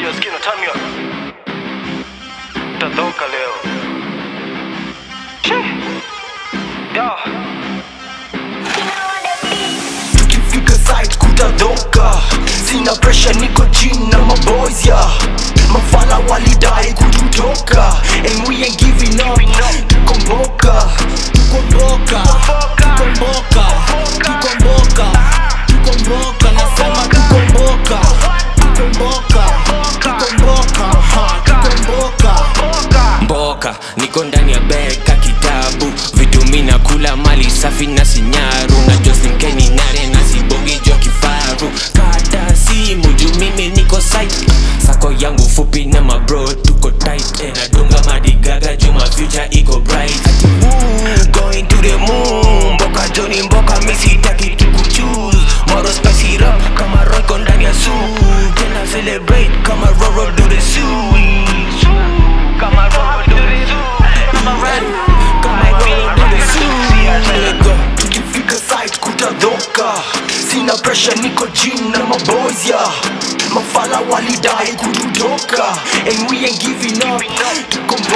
Skino, skino, turn me up. Tatoka leo. Che. Yo. tukifika site kutadoka sina presha niko chini na maboys ya mafala walidai kututoka and we ain't giving up tukomboka tukomboka tukomboka tukomboka tukomboka nasema tukomboka tukomboka tukomboka ha, tukomboka mboka niko ndani ya beka kitabu vitu mina kula mali safi na sinyaru na josinkeni nare na sibongi jo kifaru kata simu juu mimi niko site sako yangu fupi na mabro tuko tight eh, nadunga madigaga juu ma future iko bright Ati, woo, going to the moon mboka joni mboka misitaki tukuchuse moro spicy rap kama roiko ndani ya suit tena celebrate kama roro do the suit kama roro do the suit kama roro kama roro do the suit let go tukifika site kutadoka sina presha niko chini na maboys ya mafala walidai kututoka and we ain't giving up tukomboka